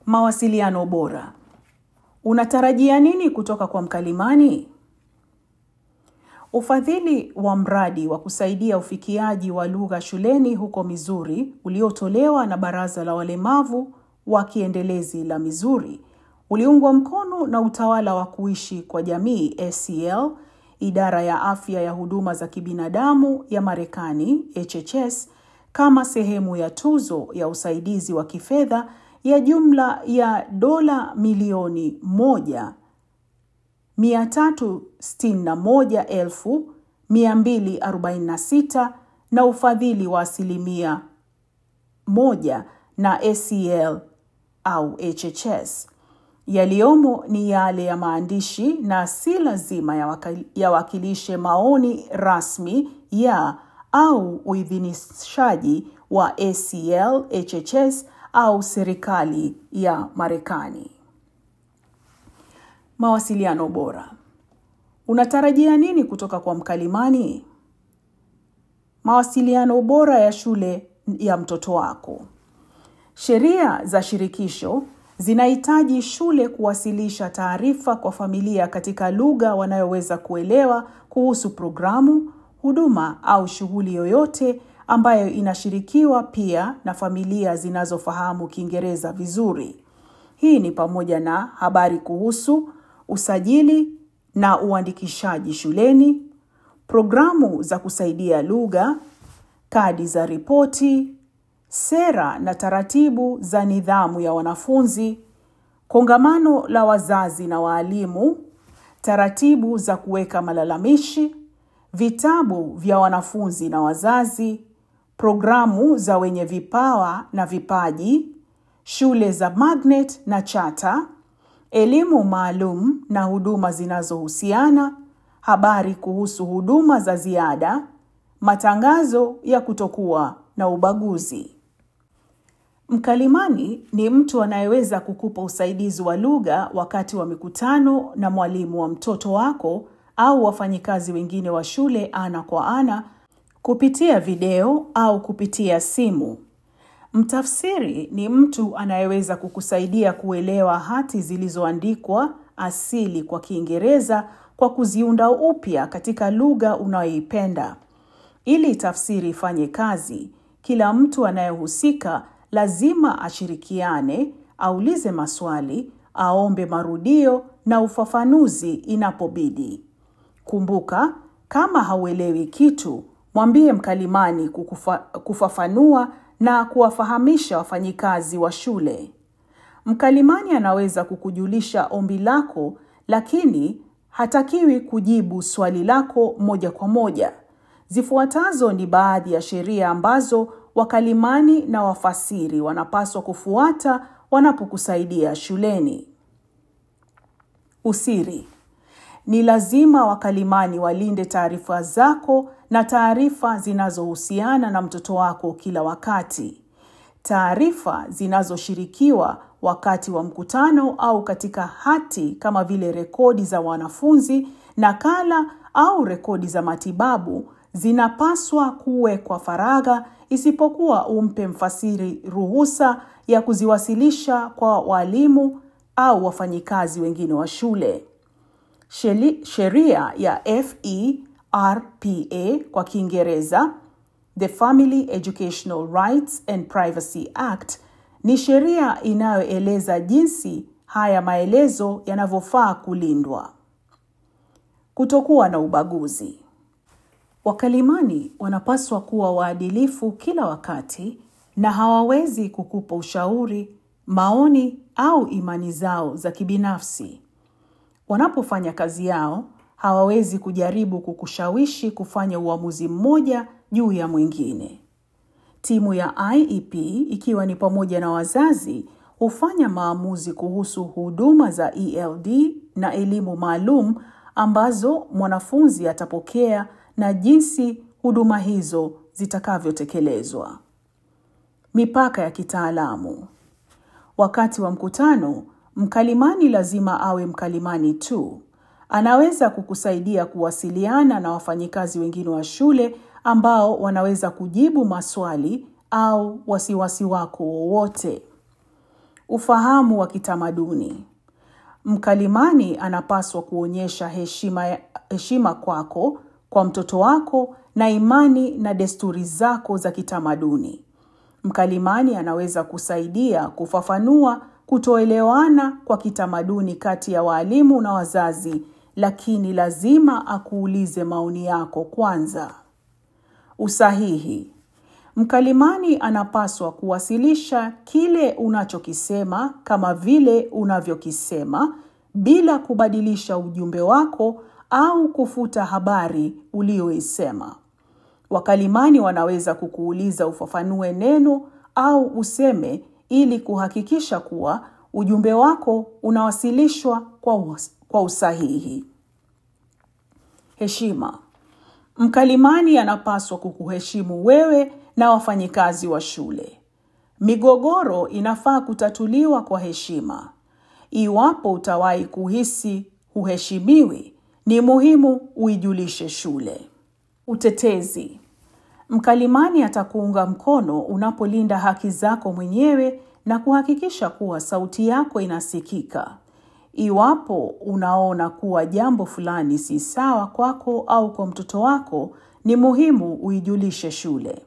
Mawasiliano bora. Unatarajia nini kutoka kwa mkalimani? Ufadhili wa mradi wa kusaidia ufikiaji wa lugha shuleni huko Missouri uliotolewa na Baraza la Walemavu wa Kiendelezi la Missouri uliungwa mkono na Utawala wa Kuishi kwa Jamii ACL, Idara ya Afya ya Huduma za Kibinadamu ya Marekani HHS kama sehemu ya tuzo ya usaidizi wa kifedha ya jumla ya dola milioni moja 361,246 na ufadhili wa asilimia moja na ACL au HHS. Yaliyomo ni yale ya maandishi na si lazima yawakilishe maoni rasmi ya au uidhinishaji wa ACL, HHS au serikali ya Marekani. Mawasiliano bora. Unatarajia nini kutoka kwa mkalimani? Mawasiliano bora ya shule ya mtoto wako. Sheria za shirikisho zinahitaji shule kuwasilisha taarifa kwa familia katika lugha wanayoweza kuelewa kuhusu programu, huduma au shughuli yoyote ambayo inashirikiwa pia na familia zinazofahamu Kiingereza vizuri. Hii ni pamoja na habari kuhusu usajili na uandikishaji shuleni, programu za kusaidia lugha, kadi za ripoti, sera na taratibu za nidhamu ya wanafunzi, kongamano la wazazi na waalimu, taratibu za kuweka malalamishi, vitabu vya wanafunzi na wazazi, programu za wenye vipawa na vipaji, shule za magnet na chata, elimu maalum na huduma zinazohusiana, habari kuhusu huduma za ziada, matangazo ya kutokuwa na ubaguzi. Mkalimani ni mtu anayeweza kukupa usaidizi wa lugha wakati wa mikutano na mwalimu wa mtoto wako au wafanyikazi wengine wa shule ana kwa ana, kupitia video au kupitia simu. Mtafsiri ni mtu anayeweza kukusaidia kuelewa hati zilizoandikwa asili kwa Kiingereza kwa kuziunda upya katika lugha unayoipenda. Ili tafsiri ifanye kazi, kila mtu anayehusika lazima ashirikiane, aulize maswali, aombe marudio na ufafanuzi inapobidi. Kumbuka, kama hauelewi kitu, mwambie mkalimani kukufa, kufafanua na kuwafahamisha wafanyikazi wa shule. Mkalimani anaweza kukujulisha ombi lako, lakini hatakiwi kujibu swali lako moja kwa moja. Zifuatazo ni baadhi ya sheria ambazo wakalimani na wafasiri wanapaswa kufuata wanapokusaidia shuleni. Usiri. Ni lazima wakalimani walinde taarifa zako na taarifa zinazohusiana na mtoto wako kila wakati. Taarifa zinazoshirikiwa wakati wa mkutano au katika hati kama vile rekodi za wanafunzi, nakala au rekodi za matibabu zinapaswa kuwekwa faragha isipokuwa umpe mfasiri ruhusa ya kuziwasilisha kwa walimu au wafanyikazi wengine wa shule. Sheria ya FERPA kwa Kiingereza, The Family Educational Rights and Privacy Act, ni sheria inayoeleza jinsi haya maelezo yanavyofaa kulindwa. Kutokuwa na ubaguzi. Wakalimani wanapaswa kuwa waadilifu kila wakati na hawawezi kukupa ushauri, maoni au imani zao za kibinafsi. Wanapofanya kazi yao, hawawezi kujaribu kukushawishi kufanya uamuzi mmoja juu ya mwingine. Timu ya IEP ikiwa ni pamoja na wazazi hufanya maamuzi kuhusu huduma za ELD na elimu maalum ambazo mwanafunzi atapokea na jinsi huduma hizo zitakavyotekelezwa. Mipaka ya kitaalamu. Wakati wa mkutano, mkalimani lazima awe mkalimani tu. Anaweza kukusaidia kuwasiliana na wafanyikazi wengine wa shule ambao wanaweza kujibu maswali au wasiwasi wako wowote. Ufahamu wa kitamaduni. Mkalimani anapaswa kuonyesha heshima, heshima kwako, kwa mtoto wako na imani na desturi zako za kitamaduni. Mkalimani anaweza kusaidia kufafanua kutoelewana kwa kitamaduni kati ya walimu na wazazi, lakini lazima akuulize maoni yako kwanza. Usahihi. Mkalimani anapaswa kuwasilisha kile unachokisema kama vile unavyokisema bila kubadilisha ujumbe wako au kufuta habari ulioisema. Wakalimani wanaweza kukuuliza ufafanue neno au useme ili kuhakikisha kuwa ujumbe wako unawasilishwa kwa, kwa usahihi. Heshima. Mkalimani anapaswa kukuheshimu wewe na wafanyikazi wa shule. Migogoro inafaa kutatuliwa kwa heshima. Iwapo utawahi kuhisi huheshimiwi, ni muhimu uijulishe shule. Utetezi. Mkalimani atakuunga mkono unapolinda haki zako mwenyewe na kuhakikisha kuwa sauti yako inasikika. Iwapo unaona kuwa jambo fulani si sawa kwako au kwa mtoto wako, ni muhimu uijulishe shule.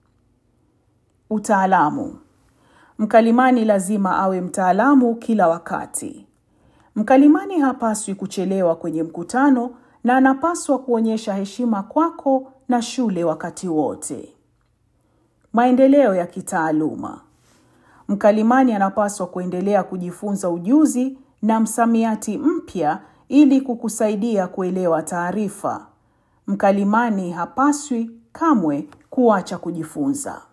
Utaalamu. Mkalimani lazima awe mtaalamu kila wakati. Mkalimani hapaswi kuchelewa kwenye mkutano na anapaswa kuonyesha heshima kwako na shule wakati wote. Maendeleo ya kitaaluma. Mkalimani anapaswa kuendelea kujifunza ujuzi na msamiati mpya ili kukusaidia kuelewa taarifa. Mkalimani hapaswi kamwe kuacha kujifunza.